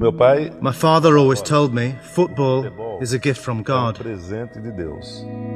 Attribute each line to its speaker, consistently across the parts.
Speaker 1: Meu pai
Speaker 2: My father always told me football is a gift from
Speaker 1: é um
Speaker 2: God.
Speaker 1: presente de Deus.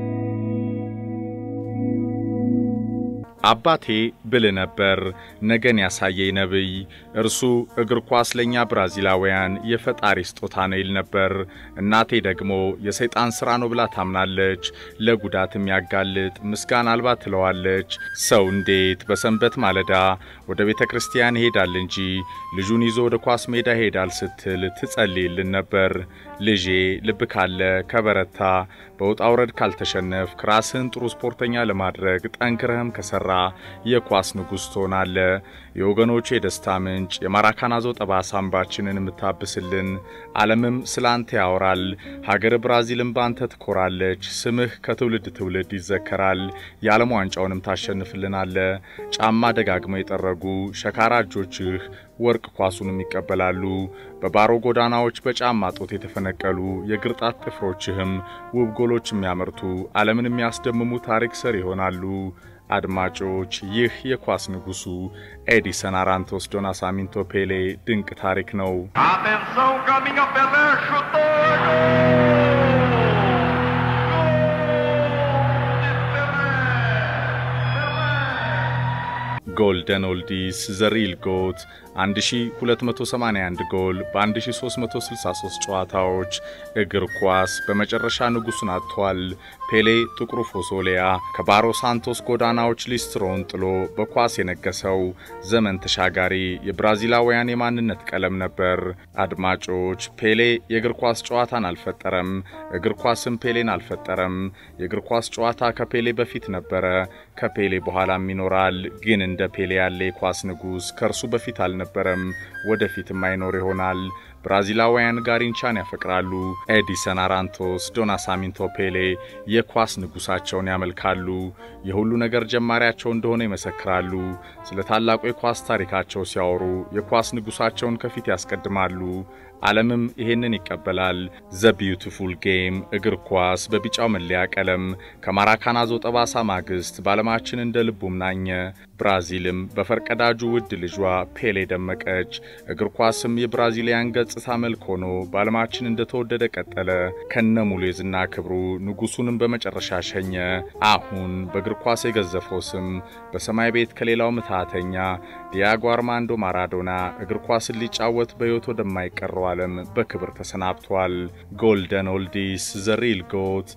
Speaker 3: አባቴ ብልህ ነበር፣ ነገን ያሳየኝ ነቢይ። እርሱ እግር ኳስ ለእኛ ብራዚላውያን የፈጣሪ ስጦታ ነው ይል ነበር። እናቴ ደግሞ የሰይጣን ሥራ ነው ብላ ታምናለች። ለጉዳት የሚያጋልጥ ምስጋና አልባ ትለዋለች። ሰው እንዴት በሰንበት ማለዳ ወደ ቤተ ክርስቲያን ይሄዳል እንጂ ልጁን ይዞ ወደ ኳስ ሜዳ ይሄዳል ስትል ትጸልይልን ነበር። ልጄ ልብ ካለ ከበረታ፣ በውጣ ውረድ ካልተሸነፍክ፣ ራስህን ጥሩ ስፖርተኛ ለማድረግ ጠንክረህም ከሰራ የኳስ ንጉሥ ትሆናለ። የወገኖቹ የደስታ ምንጭ የማራካናዞ ጠባሳ አምባችንን የምታብስልን፣ ዓለምም ስለ አንተ ያወራል። ሀገር ብራዚልም በአንተ ትኮራለች። ስምህ ከትውልድ ትውልድ ይዘከራል። የዓለም ዋንጫውንም ታሸንፍልናለ። ጫማ ደጋግመው የጠረጉ ሸካራ እጆችህ ወርቅ ኳሱንም ይቀበላሉ። በባሮ ጎዳናዎች በጫማ ጦት የተፈነቀሉ የግርጣት ጥፍሮችህም ውብ ጎሎች የሚያመርቱ ዓለምን የሚያስደምሙ ታሪክ ሰር ይሆናሉ። አድማጮች፣ ይህ የኳስ ንጉሡ ኤዲሰን አራንቶስ ዶ ናሳሚንቶ ፔሌ ድንቅ ታሪክ ነው።
Speaker 4: Atenção, caminha Pelé, chutou!
Speaker 3: ጎልደን ኦልዲስ ዘሪል ጎት 1281 ጎል በ1363 ጨዋታዎች እግር ኳስ በመጨረሻ ንጉሡን አጥቷል። ፔሌ ጥቁሩ ፎሶሊያ ከባሮ ሳንቶስ ጎዳናዎች ሊስትሮን ጥሎ በኳስ የነገሰው ዘመን ተሻጋሪ የብራዚላውያን የማንነት ቀለም ነበር። አድማጮች ፔሌ የእግር ኳስ ጨዋታን አልፈጠረም፣ እግር ኳስም ፔሌን አልፈጠረም። የእግር ኳስ ጨዋታ ከፔሌ በፊት ነበረ፣ ከፔሌ በኋላም ይኖራል። ግን እንደ ፔሌ ያለ የኳስ ንጉሥ ከእርሱ በፊት አልነበረም፣ ወደፊትም አይኖር ይሆናል። ብራዚላውያን ጋሪንቻን ያፈቅራሉ። ኤዲሰን አራንቶስ ዶ ናሳሚንቶ ፔሌ የኳስ ንጉሳቸውን ያመልካሉ። የሁሉ ነገር ጀማሪያቸው እንደሆነ ይመሰክራሉ። ስለ ታላቁ የኳስ ታሪካቸው ሲያወሩ የኳስ ንጉሳቸውን ከፊት ያስቀድማሉ። ዓለምም ይሄንን ይቀበላል። ዘ ቢዩቲፉል ጌም እግር ኳስ በቢጫው መለያ ቀለም ከማራካናዞ ጠባሳ ማግስት በዓለማችን እንደ ልቡም ናኘ። ብራዚልም በፈርቀዳጁ ውድ ልጇ ፔሌ ደመቀች። እግር ኳስም የብራዚሊያን ገጽታ መልክ ሆኖ በዓለማችን እንደተወደደ ቀጠለ። ከነ ሙሉ የዝና ክብሩ ንጉሡንም በመጨረሻ ሸኘ። አሁን በእግር ኳስ የገዘፈው ስም በሰማይ ቤት ከሌላው ምትሃተኛ ዲያጎ አርማንዶ ማራዶና እግር ኳስን ሊጫወት በሕይወት ወደማይቀረው ዓለም በክብር ተሰናብቷል። ጎልደን ኦልዲስ ዘሪል ጎት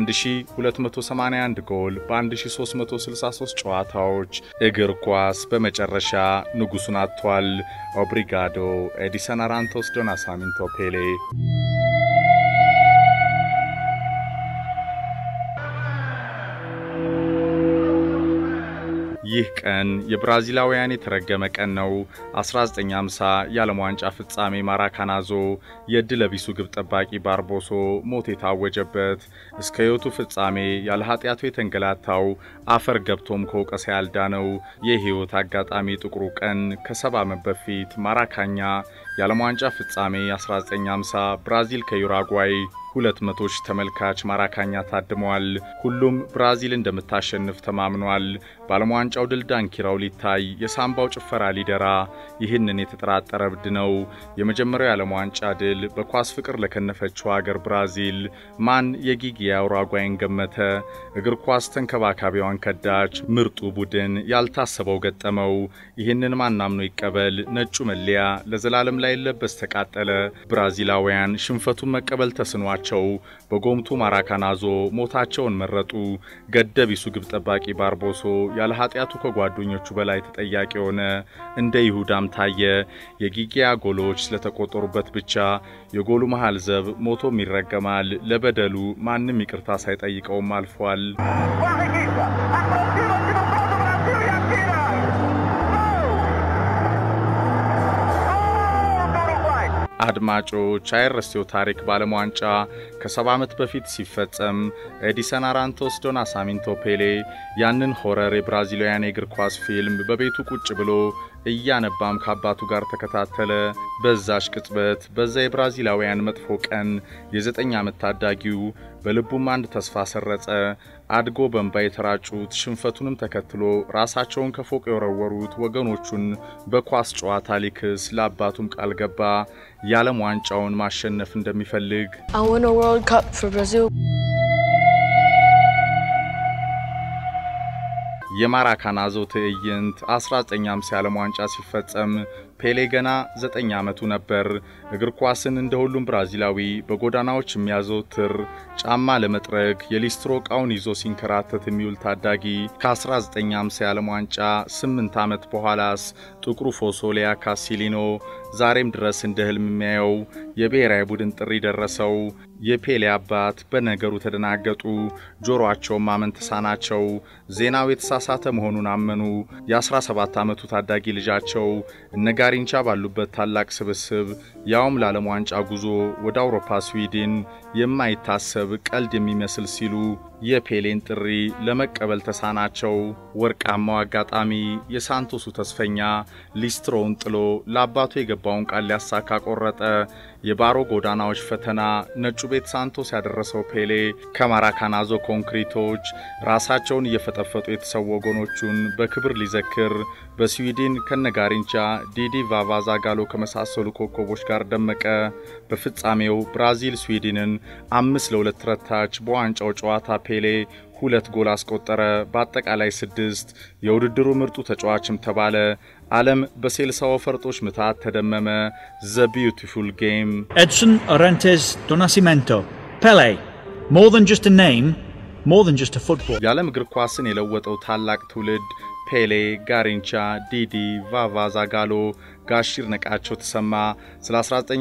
Speaker 3: 1281 ጎል በ1363 ጨዋታዎች እግር ኳስ በመጨረሻ ንጉሡን አጥቷል። ኦብሪጋዶ ኤዲሰን አራንቶስ ዶ ናሳሚንቶ ፔሌ ይህ ቀን የብራዚላውያን የተረገመ ቀን ነው። 1950 የዓለም ዋንጫ ፍጻሜ ማራካናዞ የዕድለ ቢሱ ግብ ጠባቂ ባርቦሶ ሞት የታወጀበት እስከ ሕይወቱ ፍጻሜ ያለ ኃጢአቱ የተንገላታው አፈር ገብቶም ከወቀሳ ያልዳነው የሕይወት አጋጣሚ ጥቁሩ ቀን ከሰባ ዓመት በፊት ማራካኛ የዓለም ዋንጫ ፍጻሜ 1950 ብራዚል ከዩራጓይ ሁለት መቶ ሺህ ተመልካች ማራካኛ ታድመዋል። ሁሉም ብራዚል እንደምታሸንፍ ተማምኗል። በዓለም ዋንጫው ድል ዳንኪራው ሊታይ የሳምባው ጭፈራ ሊደራ ይህንን የተጠራጠረ እብድ ነው። የመጀመሪያው የዓለም ዋንጫ ድል በኳስ ፍቅር ለከነፈችው አገር ብራዚል ማን የጊጊያ ኡራጓይን ገመተ? እግር ኳስ ተንከባካቢዋን ከዳች። ምርጡ ቡድን ያልታሰበው ገጠመው። ይህንን ማናምኖ ይቀበል? ነጩ መለያ ለዘላለም ላይ ለበስ ተቃጠለ። ብራዚላውያን ሽንፈቱን መቀበል ተስኗል ቸው በጎምቱ ማራካናዞ ሞታቸውን መረጡ። ገደቢሱ ግብ ጠባቂ ባርቦሶ ያለ ኃጢአቱ ከጓደኞቹ በላይ ተጠያቂ ሆነ። እንደ ይሁዳም ታየ። የጊጊያ ጎሎች ስለተቆጠሩበት ብቻ የጎሉ መሃል ዘብ ሞቶም ይረገማል። ለበደሉ ማንም ይቅርታ ሳይጠይቀውም አልፏል።
Speaker 4: Barriguita, aproxima o time do Brasil e atira! Gol! Gol do Uruguai!
Speaker 3: አድማጮች አይረሴው ታሪክ በዓለም ዋንጫ ከሰባ ዓመት በፊት ሲፈጸም ኤዲሰን አራንቶስ ዶ ናሳሚንቶ ፔሌ ያንን ሆረር የብራዚላውያን የእግር ኳስ ፊልም በቤቱ ቁጭ ብሎ እያነባም ከአባቱ ጋር ተከታተለ። በዛሽ ቅጽበት በዛ የብራዚላውያን መጥፎ ቀን የዘጠኝ ዓመት ታዳጊው በልቡም አንድ ተስፋ ሰረጸ። አድጎ በእንባ የተራጩት ሽንፈቱንም ተከትሎ ራሳቸውን ከፎቅ የወረወሩት ወገኖቹን በኳስ ጨዋታ ሊክስ ለአባቱም ቃል ገባ። የዓለም ዋንጫውን ማሸነፍ እንደሚፈልግ
Speaker 1: I won a World Cup for Brazil.
Speaker 3: የማራካናዞ ትዕይንት 1950 የዓለም ዋንጫ ሲፈጸም ፔሌ ገና 9 ዓመቱ ነበር። እግር ኳስን እንደ ሁሉም ብራዚላዊ በጎዳናዎች የሚያዘወትር ጫማ ለመጥረግ የሊስትሮ ዕቃውን ይዞ ሲንከራተት የሚውል ታዳጊ ከ1950 የዓለም ዋንጫ 8 ዓመት በኋላስ ጥቁሩ ፎሶሊያ ካሲሊኖ ዛሬም ድረስ እንደ ህልም የሚያየው የብሔራዊ ቡድን ጥሪ ደረሰው። የፔሌ አባት በነገሩ ተደናገጡ። ጆሮአቸውን ማመን ተሳናቸው። ዜናው የተሳሳተ መሆኑን አመኑ። የ17 ዓመቱ ታዳጊ ልጃቸው እነ ጋሪንቻ ባሉበት ታላቅ ስብስብ ያውም ለዓለም ዋንጫ ጉዞ ወደ አውሮፓ ስዊድን የማይታሰብ ቀልድ የሚመስል ሲሉ የፔሌን ጥሪ ለመቀበል ተሳናቸው። ወርቃማው አጋጣሚ የሳንቶሱ ተስፈኛ ሊስትሮውን ጥሎ ለአባቱ የገባውን ቃል ሊያሳካ ቆረጠ። የባሮ ጎዳናዎች ፈተና ነጩ ቤት ሳንቶስ ያደረሰው ፔሌ ከማራካናዞ ኮንክሪቶች ራሳቸውን እየፈጠፈጡ የተሰዉ ወገኖቹን በክብር ሊዘክር በስዊድን ከነጋሪንቻ ዲዲ ቫቫ ዛጋሎ ከመሳሰሉ ኮከቦች ጋር ደመቀ። በፍጻሜው ብራዚል ስዊድንን አምስት ለሁለት ረታች። በዋንጫው ጨዋታ ፔሌ ሁለት ጎል አስቆጠረ። በአጠቃላይ ስድስት። የውድድሩ ምርጡ ተጫዋችም ተባለ። ዓለም በሴልሳው ፈርጦች ምታት ተደመመ። ዘ ቢዩቲፉል ጌም
Speaker 5: Edson Arantes do Nascimento. Pele. More than just a name, more than just a football.
Speaker 3: የዓለም እግር ኳስን የለወጠው ታላቅ ትውልድ ፔሌ፣ ጋሪንቻ፣ ዲዲ፣ ቫቫ ዛጋሎ፣ ጋሺር ነቃቸው ተሰማ ስለ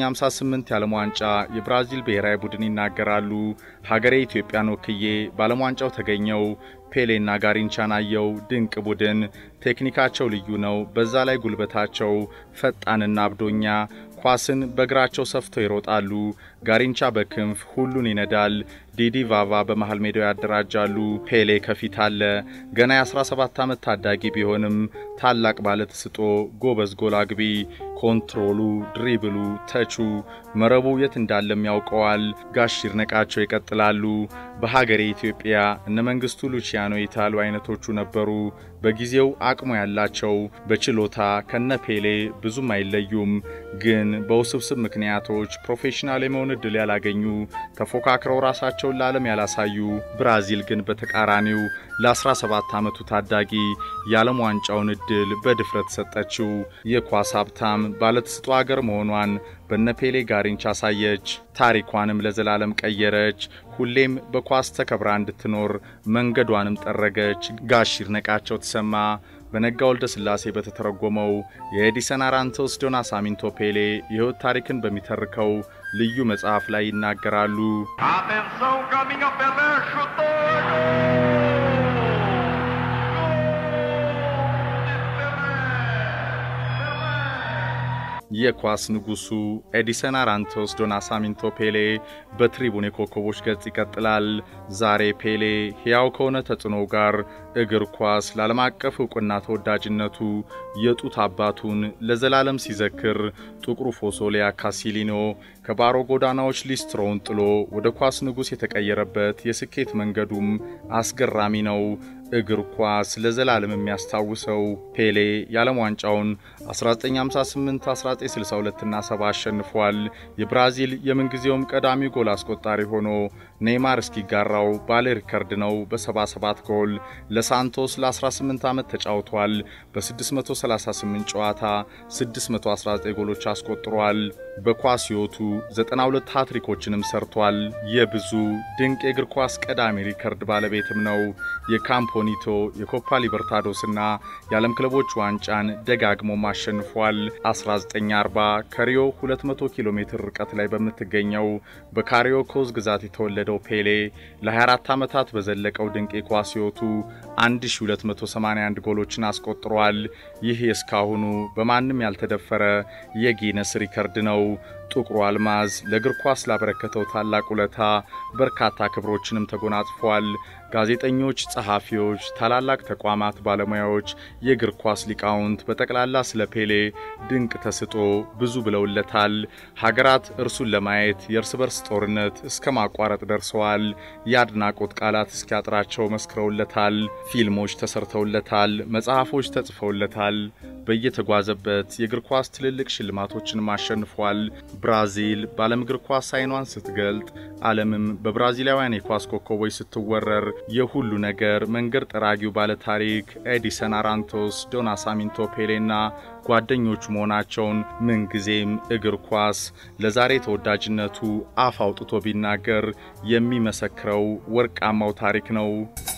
Speaker 3: 1958 የዓለም ዋንጫ የብራዚል ብሔራዊ ቡድን ይናገራሉ። ሀገሬ ኢትዮጵያን ወክዬ በዓለም ዋንጫው ተገኘው። ፔሌና ጋሪንቻን አየው። ድንቅ ቡድን፣ ቴክኒካቸው ልዩ ነው። በዛ ላይ ጉልበታቸው ፈጣንና አብዶኛ ኳስን በእግራቸው ሰፍተው ይሮጣሉ። ጋሪንቻ በክንፍ ሁሉን ይነዳል። ዲዲ ቫቫ በመሃል ሜዳው ያደራጃሉ። ፔሌ ከፊት አለ። ገና የ17 ዓመት ታዳጊ ቢሆንም ታላቅ ባለተስጦ ጎበዝ ጎል አግቢ። ኮንትሮሉ፣ ድሪብሉ፣ ተቹ፣ መረቡ የት እንዳለም ያውቀዋል። ጋሽ ይድነቃቸው ይቀጥላሉ። በሀገሬ ኢትዮጵያ እነ መንግስቱ ሉቺያኖ ኢታሉ አይነቶቹ ነበሩ። በጊዜው አቅሙ ያላቸው በችሎታ ከነ ፔሌ ብዙም አይለዩም። ግን በውስብስብ ምክንያቶች ፕሮፌሽናል የመሆን ዕድል ያላገኙ ተፎካክረው ራሳቸውን ለዓለም ያላሳዩ። ብራዚል ግን በተቃራኒው ለ17 ዓመቱ ታዳጊ የዓለም ዋንጫውን ዕድል በድፍረት ሰጠችው። የኳስ ሀብታም ባለተስጦ አገር መሆኗን በነፔሌ ጋሪንቻ አሳየች። ታሪኳንም ለዘላለም ቀየረች። ሁሌም በኳስ ተከብራ እንድትኖር መንገዷንም ጠረገች። ጋሽ ይድነቃቸው ተሰማ በነጋ ወልደ ሥላሴ በተተረጎመው የኤዲሰን አራንቶስ ዶ ናሳሚንቶ ፔሌ የሕይወት ታሪክን በሚተርከው ልዩ መጽሐፍ ላይ ይናገራሉ።
Speaker 4: Atenção, caminha Pelé, chutou!
Speaker 3: የኳስ ንጉሱ ኤዲሰን አራንቶስ ዶ ናሳሚንቶ ፔሌ በትሪቡን የኮከቦች ገጽ ይቀጥላል። ዛሬ ፔሌ ሕያው ከሆነ ተጽዕኖ ጋር እግር ኳስ ለዓለም አቀፍ ዕውቅና ተወዳጅነቱ የጡት አባቱን ለዘላለም ሲዘክር ጥቁሩ ፎሶሊያ ካሲሊኖ ከባሮ ጎዳናዎች ሊስትሮውን ጥሎ ወደ ኳስ ንጉሥ የተቀየረበት የስኬት መንገዱም አስገራሚ ነው። እግር ኳስ ለዘላለም የሚያስታውሰው ፔሌ የዓለም ዋንጫውን 1958፣ 1962 እና 70 አሸንፏል። የብራዚል የምንጊዜውም ቀዳሚ ጎል አስቆጣሪ ሆኖ ኔይማር እስኪጋራው ባለ ሪከርድ ነው በ77 ጎል። ለሳንቶስ ለ18 ዓመት ተጫውቷል። በ638 ጨዋታ 619 ጎሎች አስቆጥሯል። በኳስ ሕይወቱ 92 ሃትሪኮችንም ሰርቷል። የብዙ ድንቅ የእግር ኳስ ቀዳሚ ሪከርድ ባለቤትም ነው። የካምፖኒቶ የኮፓ ሊበርታዶስና የዓለም ክለቦች ዋንጫን ደጋግሞም አሸንፏል። 1940 ከሪዮ 200 ኪሎ ሜትር ርቀት ላይ በምትገኘው በካሪዮ ኮዝ ግዛት የተወለደው ፔሌ ለ24 ዓመታት በዘለቀው ድንቅ የኳስ ሕይወቱ 1281 ጎሎችን አስቆጥሯል። ይህ የእስካሁኑ በማንም ያልተደፈረ የጊነስ ሪከርድ ነው። ጥቁሩ አልማዝ ለእግር ኳስ ላበረከተው ታላቅ ውለታ በርካታ ክብሮችንም ተጎናጽፏል። ጋዜጠኞች፣ ጸሐፊዎች፣ ታላላቅ ተቋማት ባለሙያዎች፣ የእግር ኳስ ሊቃውንት በጠቅላላ ስለ ፔሌ ድንቅ ተስጦ ብዙ ብለውለታል። ሀገራት እርሱን ለማየት የእርስ በርስ ጦርነት እስከ ማቋረጥ ደርሰዋል። የአድናቆት ቃላት እስኪያጥራቸው መስክረውለታል። ፊልሞች ተሰርተውለታል። መጽሐፎች ተጽፈውለታል። በየተጓዘበት የእግር ኳስ ትልልቅ ሽልማቶችንም አሸንፏል። ብራዚል በዓለም እግር ኳስ አይኗን ስትገልጥ ዓለምም በብራዚላውያን የኳስ ኮከቦች ስትወረር የሁሉ ነገር መንገድ ጠራጊው ባለ ታሪክ ኤዲሰን አራንቶስ፣ ዶና ሳሚንቶ ፔሌና ጓደኞቹ መሆናቸውን ምንጊዜም እግር ኳስ ለዛሬ ተወዳጅነቱ አፍ አውጥቶ ቢናገር የሚመሰክረው ወርቃማው ታሪክ ነው።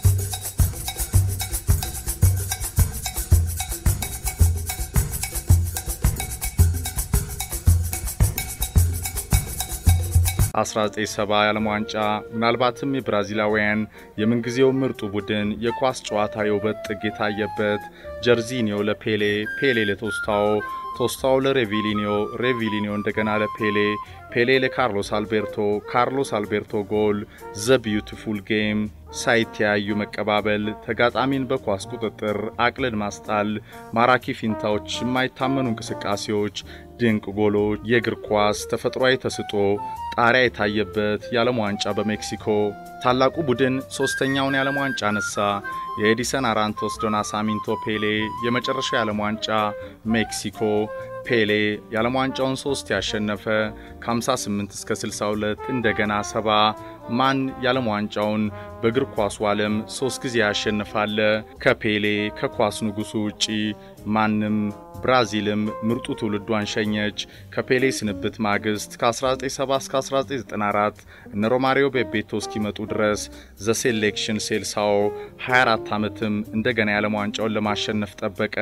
Speaker 3: የ1970 የዓለም ዋንጫ ምናልባትም የብራዚላውያን የምንጊዜው ምርጡ ቡድን የኳስ ጨዋታ የውበት ጥግ የታየበት ጀርዚኒዮ ለፔሌ፣ ፔሌ ለቶስታዎ፣ ቶስታዎ ለሬቪሊኒዮ፣ ሬቪሊኒዮ እንደገና ለፔሌ፣ ፔሌ ለካርሎስ አልቤርቶ፣ ካርሎስ አልቤርቶ ጎል፣ ዘ ቢዩቲፉል ጌም ሳይተያዩ መቀባበል፣ ተጋጣሚን በኳስ ቁጥጥር አቅልን ማስጣል፣ ማራኪ ፊንታዎች፣ የማይታመኑ እንቅስቃሴዎች፣ ድንቅ ጎሎች፣ የእግር ኳስ ተፈጥሯዊ ተስጦ ጣሪያ የታየበት የዓለም ዋንጫ በሜክሲኮ ታላቁ ቡድን ሦስተኛውን የዓለም ዋንጫ አነሳ። የኤዲሰን አራንቶስ ዶና ሳሚንቶ ፔሌ የመጨረሻው የዓለም ዋንጫ ሜክሲኮ ፔሌ የዓለም ዋንጫውን ሶስት ያሸነፈ ከ58 እስከ 62 እንደገና ሰባ ማን የዓለም ዋንጫውን በእግር ኳሱ ዓለም ሶስት ጊዜ ያሸንፋለ? ከፔሌ ከኳስ ንጉሡ ውጪ ማንም። ብራዚልም ምርጡ ትውልዷን ሸኘች። ከፔሌ ስንብት ማግስት ከ1970 እስከ 1994 እነ ሮማሪዮ ቤቤቶ እስኪመጡ ድረስ ዘ ሴሌክሽን ሴልሳኦ 24 ዓመትም እንደገና የዓለም ዋንጫውን ለማሸነፍ ጠበቀ።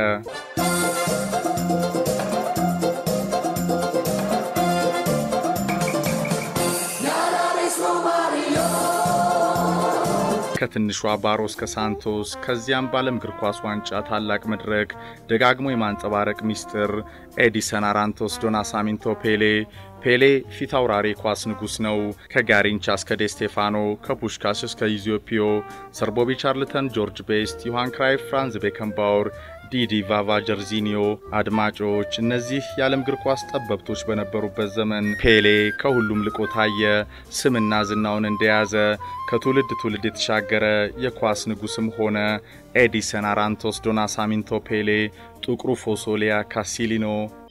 Speaker 3: ከትንሿ ባሮ እስከ ሳንቶስ ከዚያም በዓለም እግር ኳስ ዋንጫ ታላቅ መድረክ ደጋግሞ የማንጸባረቅ ሚስጥር ኤዲሰን አራንቶስ ዶና ሳሚንቶ ፔሌ ፔሌ ፊት አውራሪ ኳስ ንጉሥ ነው። ከጋሪንቻ እስከ ዴስቴፋኖ፣ ከፑሽካሽ እስከ ኢዚዮፒዮ፣ ሰርቦቢ ቻርልተን፣ ጆርጅ ቤስት፣ ዮሐን ክራይፍ፣ ፍራንዝ ቤከንባወር ዲዲ ቫቫ ጀርዚኒዮ። አድማጮች እነዚህ የዓለም እግር ኳስ ጠበብቶች በነበሩበት ዘመን ፔሌ ከሁሉም ልቆ ታየ። ስምና ዝናውን እንደያዘ ከትውልድ ትውልድ የተሻገረ የኳስ ንጉሥም ሆነ። ኤዲሰን አራንቶስ ዶና ሳሚንቶ ፔሌ ጥቁሩ ፎሶሊያ ካሲሊኖ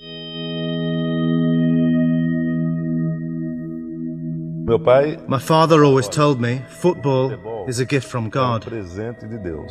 Speaker 6: Meu pai
Speaker 2: My father always told me football is a gift from God.
Speaker 6: presente de Deus.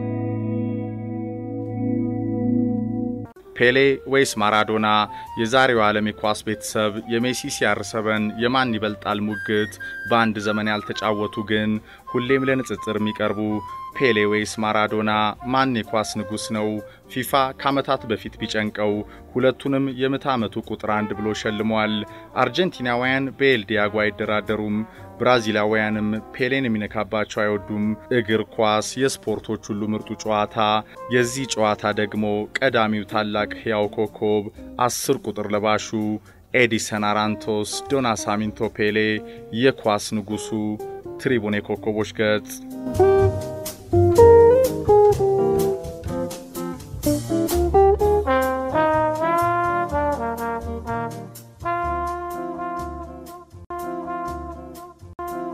Speaker 3: ፔሌ ወይስ ማራዶና? የዛሬው ዓለም የኳስ ቤተሰብ የሜሲ ሲያርሰበን የማን ይበልጣል ሙግት በአንድ ዘመን ያልተጫወቱ ግን ሁሌም ለንጽጽር የሚቀርቡ ፔሌ ወይስ ማራዶና? ማን የኳስ ንጉሥ ነው? ፊፋ ከዓመታት በፊት ቢጨንቀው ሁለቱንም የምዕተ ዓመቱ ቁጥር አንድ ብሎ ሸልሟል። አርጀንቲናውያን በኤል ዲያጎ አይደራደሩም። ብራዚላውያንም ፔሌን የሚነካባቸው አይወዱም። እግር ኳስ የስፖርቶች ሁሉ ምርጡ ጨዋታ። የዚህ ጨዋታ ደግሞ ቀዳሚው ታላቅ ሕያው ኮከብ አስር ቁጥር ለባሹ ኤዲሰን አራንቶስ ዶና ሳሚንቶ ፔሌ የኳስ ንጉሡ ትሪቡን የኮከቦች ገጽ